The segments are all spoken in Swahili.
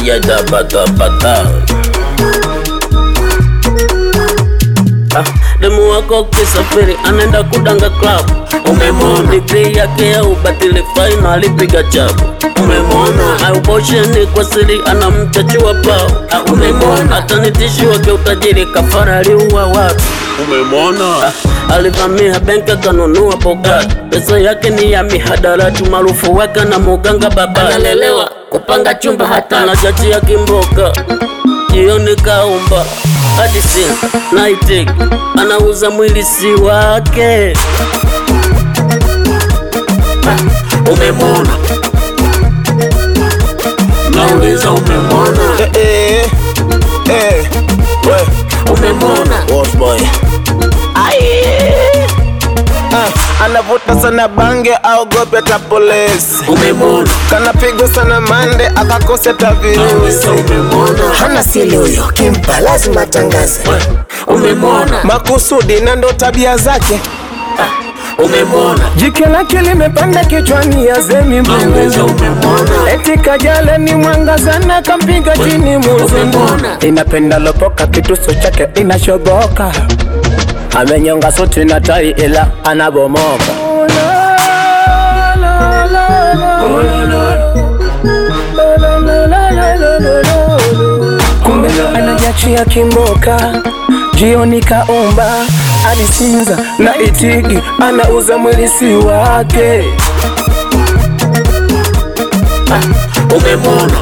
sijatapatapata Ah, demu wako kisafiri anaenda kudanga club umemwona digrii yake ya ubatili faina alipiga chabu umemwona aubosheni kwa siri anamchachua pao Ah, umemwona atanitishiwa kiutajiri kafara aliua watu umemwona alivamia benki akanunua bogati pesa yake ni ya mihadarati maarufu wake na muganga baba analelewa kupanga chumba hata na jaji ya kimboka jioni kaumba hadi sina naitik anauza mwili si wake umemwona nauliza umemwona Eh, eh, eh, we, umemwona boss boy. Ah, anavuta sana bange aogope hata polisi umemwona kanapigwa sana mande akakose hata virusi nauliza umemwona hana sili huyo, kimpa lazima tangaze. umemwona makusudi na ndo tabia zake umemwona jike lake limepanda kichwani yazemi nauliza umemwona eti kajale ni mwangazana kampiga chini muzungu Umemwona? inapenda lopoka kituso chake inashoboka amenyonga suti na tai ila anabomoka kumbe anajachia kimboka jioni kaumba alisinza na itigi anauza mwilisi wake umemwona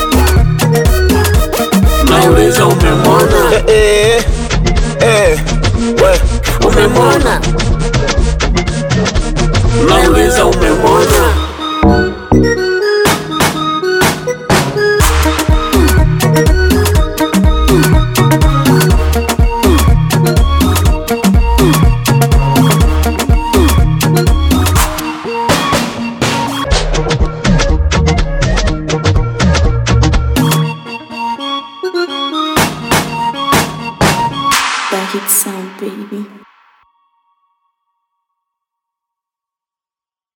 nauliza umemwona eh, eh, we. umemwona nauliza umemwona Back it sound, baby.